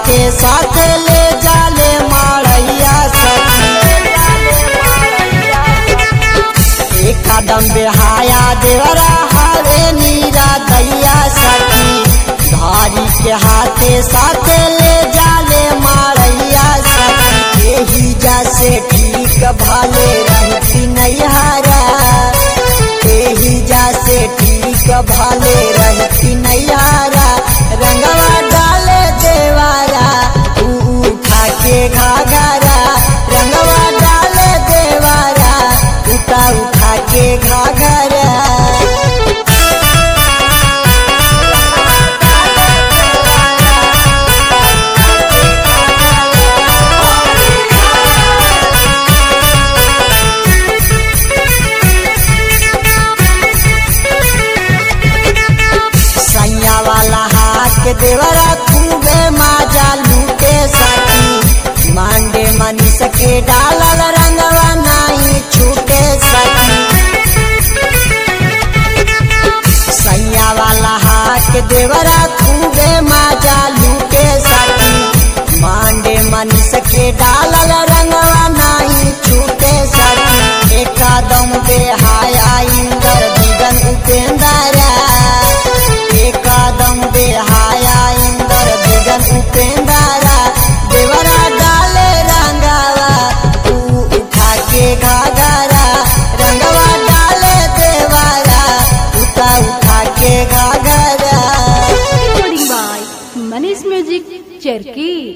के साथ ले जाले मारैया सखी एक कदम बेहाया देवरा हरे नीरा दैया सखी धारी के हाथे साथ ले जाले मारैया सखी यही जैसे ठीक भाले रहती नैहरा यही जैसे ठीक भाले रहती नैहरा रंगवा डाले देवारा तू उठा के घाघरा रंगवा डाले देवारा उठा उठा के घाघरा सैया वाला हाथ के देवरा खूबे माजा लूटे सकी मांडे मनी सके डालल रंगवा नहीं छूटे सकी सैया वाला हाथ के देवरा खूबे माजा लूटे सकी मांडे मनी सके डालल रंगवा नहीं छूटे सकी एकदम बेहाया इंदर दिगन उपेंदरा एकदम बेहाया इंदर दिगन उपेंदरा देवरा डाले रंगावा तू उठा के घाघरा रंगवा डाले देवरा उठा उठा के घाघरा recording by Manish Music, Cherki.